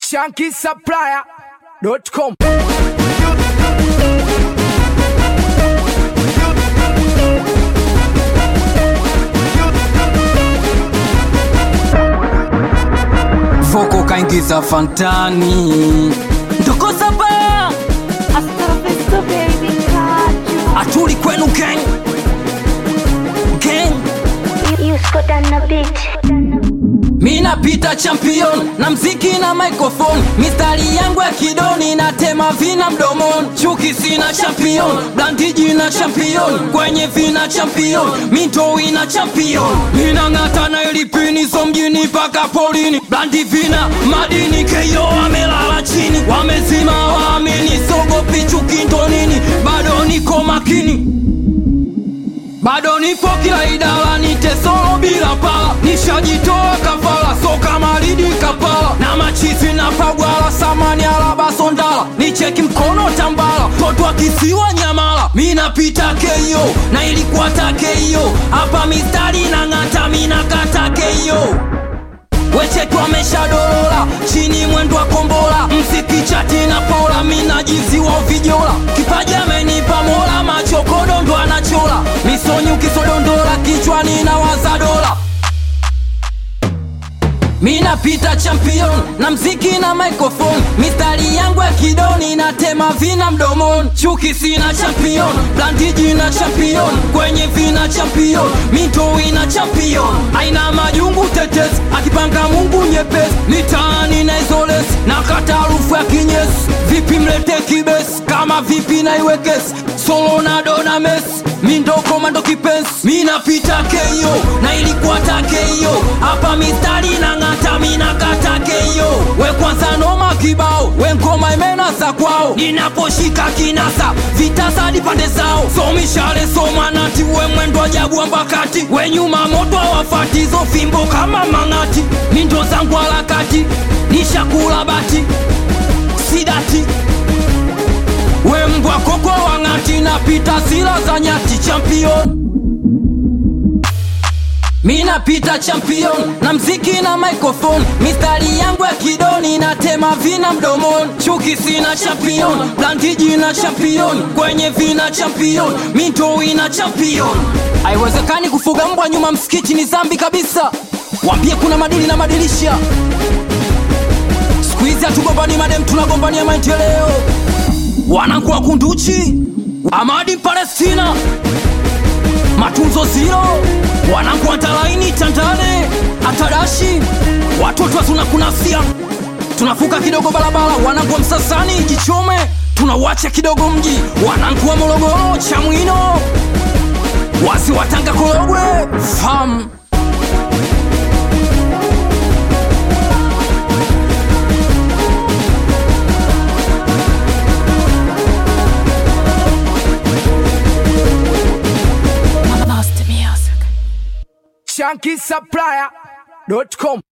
shankisupplier.com. Voko kaingiza fantani ndokoza ba Astrofisto baby kaju atuli kwenu gang gang You scored on a beat Mina pita champion na mziki na microphone, mistari yangu ya kidoni na tema vina mdomoni, chuki sina champion, blantiji na champion, kwenye vina champion, mito ina champion, mina ng'ata na ilipini so mjini paka polini, blandi vina madini keyo wamelala chini, wamezima waamini, sogopi chuki ndo nini, bado niko makini bado nipo kila idara nitesoro bila pala nishajitoa kafala so kama lidi kapala na machizi na pagwala samani alaba sondala nicheki mkono tambala totwa kisiwa nyamala minapita keyo na ilikuwa takeyo hapa mistari na ng'ata minakata keyo wecheki wameshadolola chini mwendo wa kombola msikichati na pola minajiziwa vijola kipaji amenipa mola machokodo ndo anachola misonyu kisodondola kichwani na waza dola minapita champion na mziki na microphone mistari yangu ya kidoni na tema vina mdomoni chuki sina champion plantiji na champion kwenye vina champion mito ina champion aina majungu tetesi akipanga mungu nyepesi mitaani na izolesi na kata harufu ya kinyesi vipi mlete kibesi kama vipi na iwekesi solo na dona mesi mindo komando kipensi minapita keyo na ilikuwa takeyo hapa mistari na ng'ata minakata keyo we kwanza noma kibao we ngoma imenasa kwao ninaposhika kinasa vitasa di pande zao somishale somanati we mwendo ajabu ambakati we nyuma moto awafati hizo fimbo kama mang'ati mindo zangu harakati nishakula bati sidati we mbwa koko wang'ati na pita zila za nyati champion mina pita champion na mziki na microphone mistari yangu ya kidoni na tema vina mdomoni chuki sina champion plantiji na champion kwenye vina champion mito ina champion haiwezekani kufuga mbwa nyuma msikiti ni zambi kabisa wambie kuna madini na madirisha siku hizi hatugombani madem tunagombania maendeleo wanakuwa kunduchi amadi palestina matunzo ziro wanakuwa talaini tandale atadashi watoto tunakunasia tunafuka kidogo barabara wanakuwa msasani jichome tunawacha kidogo mji wanakuwa morogoro chamwino wasi watanga korogwe fam shankisupplier.com.